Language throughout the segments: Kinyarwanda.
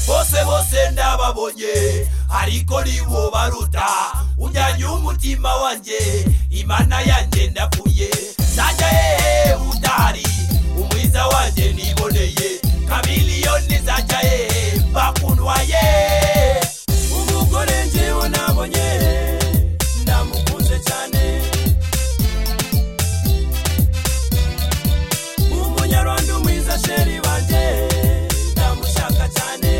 bose ndababonye ariko nibo baruta ujyanye umutima wanjye imana yanjye ndapfuye najya hehe udahari umwiza wanjye niboneye kamiliyoni zajya hehe bakundwaye umugore njyewe nabonye ndamukunze cyane umunyarwanda umwiza sheri banjye ndamushaka cyane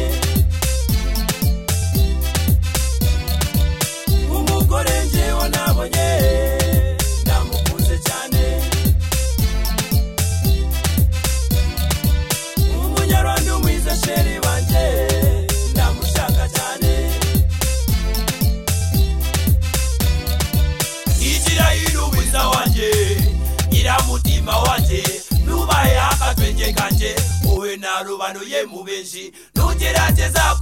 umugore njyewe nabonye ndamukunze cyane umunyarwanda umwiza sheri banjye ndamushaka cyane igira irumwiza wanjye nyiramutima wanjye nubahe akatwenge kanjye wowe narubanuye mu benshi ntugerageza